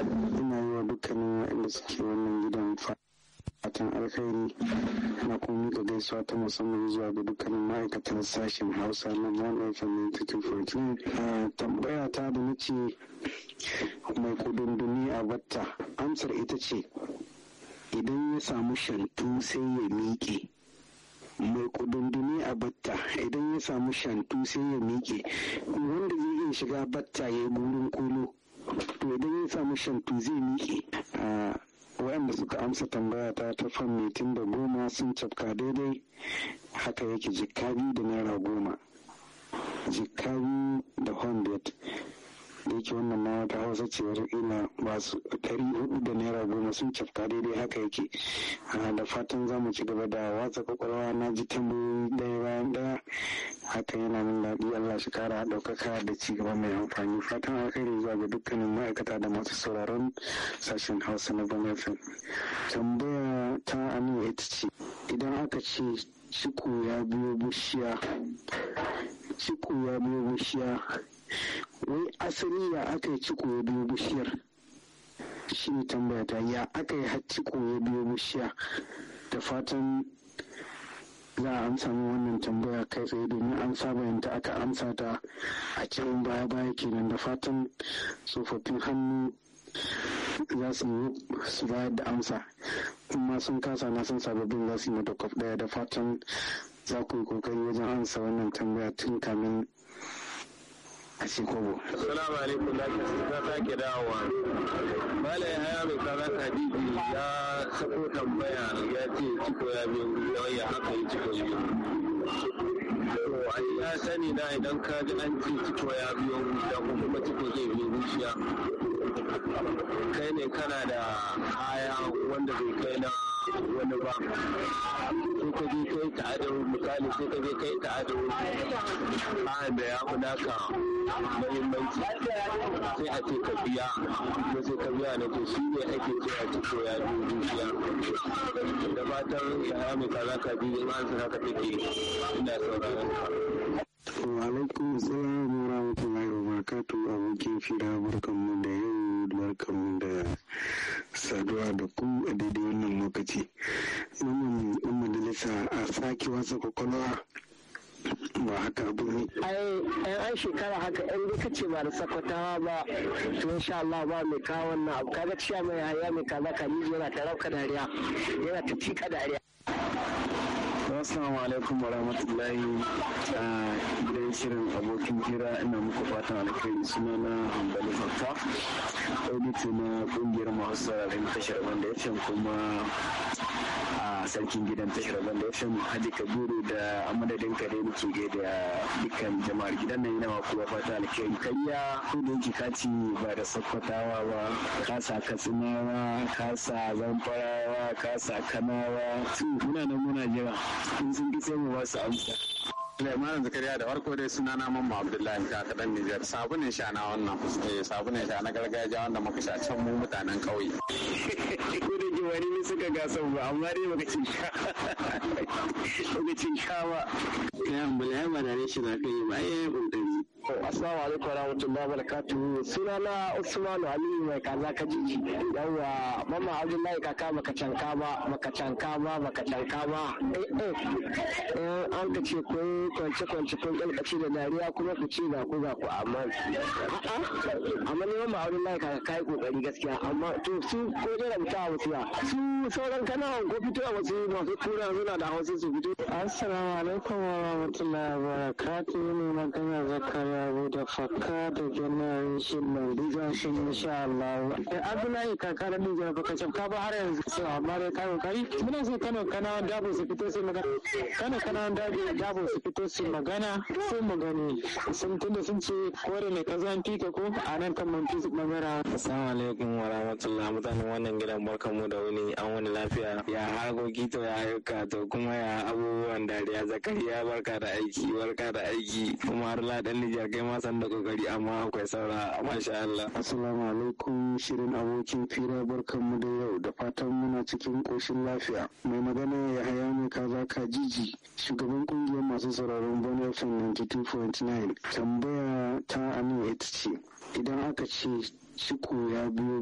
ina yi wa dukkanin waɗanda suke wannan gidan fatan alkhairi na kuma mika gaisuwa ta musamman zuwa ga dukkanin ma'aikatan sashen hausa na one fm 14 tambaya ta da nace mai kudunduni a batta amsar ita ce idan ya samu shantu sai ya miƙe mai kudunduni a batta idan ya samu shantu sai ya miƙe wanda zai iya shiga batta ya yi burin kolo to idan ya samu shantu zai miƙe waɗanda suka amsa tambaya ta ta fan mitin da goma sun cafka daidai haka yake jikka biyu da naira goma jikka biyu da hundred da yake wannan ma wata hausa ce ina ba su ɗari hudu da naira goma sun cafka daidai haka yake da fatan za mu ci gaba da watsa kwakwalwa na ji tambayoyi ɗaya bayan ɗaya haka yana min daɗi allah shi kara ɗaukaka da ci gaba mai amfani fatan alkhairi zuwa ga dukkanin ma'aikata da masu sauraron sashen hausa na bane fm tambaya ta anu ita ce idan aka ce ciko ya biyo bishiya ciko ya biyo bishiya wai asali ya aka yi ciko ya biyo bishiyar shi ne tambaya ta ya aka yi har ciko ya biyo bishiya da fatan za a amsa min wannan tambaya kai tsaye domin an saba yanta aka amsa ta a cikin baya baya kenan da fatan tsofaffin hannu za su yi su bayar da amsa kuma sun kasa na san sababbin za su yi mata kwaf daya da fatan za ku yi kokari wajen amsa wannan tambaya tun kamin a kobo. Assalamu alaikum da ta sake dawowa. Malai haya mai kaza Kadiji ya sako tambaya ya ce ciko ya biyo da ya haka yi ciko biyu. To ai ya sani na idan ka ji an ce ciko ya biyo da ko kuma ciko zai biyo zuciya. Kai ne kana da kaya wanda bai kai na wani ba sai ka je kai ta'adar misali sai ka je kai ta'adar kayan da ya fi naka mahimmanci sai a ce ka biya ko sai ka biya na to shi ne ake cewa ciko ya biyu zuciya da fatan ya mai kaza ka biyu in an saka take ina sauraron ka. Wa alaikum salam wa rahmatullahi wa barakatuh abokin fira barkanmu da yau barkanmu da saduwa da ku a daidai wannan lokaci. Wannan yan majalisa a sake wasa kwakwalwa ba haka abu ne. Ai, yan an shekara haka in dai kace ba da sakwatawa ba to insha Allah ba mai kawo wannan abu kaga ciya mai haya mai kaza ka yana ta rauka dariya yana ta cika dariya. Assalamu alaikum wa rahmatullahi a gidan shirin abokin hira ina muku fatan alkhairi suna na hambali fakka audito na kungiyar masu sararin tashar banda ya kuma a sarkin gidan tashar banda ya hajji kabiru da amadadin kare muke gaida dukkan jama'ar gidan nan yana maku fata alkhairi kariya ko da yake kaci ba da sakkwatawa ba kasa katsinawa kasa zamfarawa kasa kanawa su muna nan muna jira in sun ki sai mu ba su amsa Sulaiman Zakariya da farko dai suna na Mamma Abdullahi ka kaɗan Nijar sabunin sha na wannan eh sabunin sha na gargajiya wanda muka sha can mu mutanen ƙauye. Ko da ke wani ne suka gasa ba amma dai baka cin sha baka cin sha ba. Kai ambulai ba da shi za ka yi ba ai ƙoƙari. Assalamu alaikum wa rahmatullahi wa barakatuhu. Sunana Usmanu Aliyu mai kaza ka jiji. Yawwa Mama Abdullahi kaka baka canka ba, baka canka ba, baka canka ba. Eh eh. an ka ce kun kwance kwance kun kalkace da dariya kuma ku ce ga ku ga ku amma a'a amma ne Mama Abdullahi kaka kai kokari gaskiya amma to su ko da rubuta wasu ya. Su sauran kanawan ko fito wasu masu tura suna da hausa su fito. Assalamu alaikum wa rahmatullahi wa barakatuhu ne magana zakari abu da fakka da generation mai diga shi insha Allah. Abdullahi kaka da diga baka cafka ba har yanzu so amma dai kano kari muna so Kano kana dabo su fito su magana Kano kana dabo su fito su magana sai mu gani sun tunda sun ce kore ne ka zan fika ko a nan kan mun fi magana. Assalamu alaikum wa rahmatullahi mutanen wannan gidan barkanmu da wuni an wani lafiya ya harkoki to ya ayyuka to kuma ya abubuwan dariya zakariya barka da aiki barka da aiki kuma har ladan Nijar kai ma san da kokari amma akwai saura masha Allah. Assalamu alaikum shirin abokin fira barkanmu da yau da fatan muna cikin koshin lafiya. Mai magana ya haya mai kaza ka jiji shugaban kungiyar masu sauraron Bon FM 92.9 tambaya ta anu ita ce idan aka ce ciko ya biyo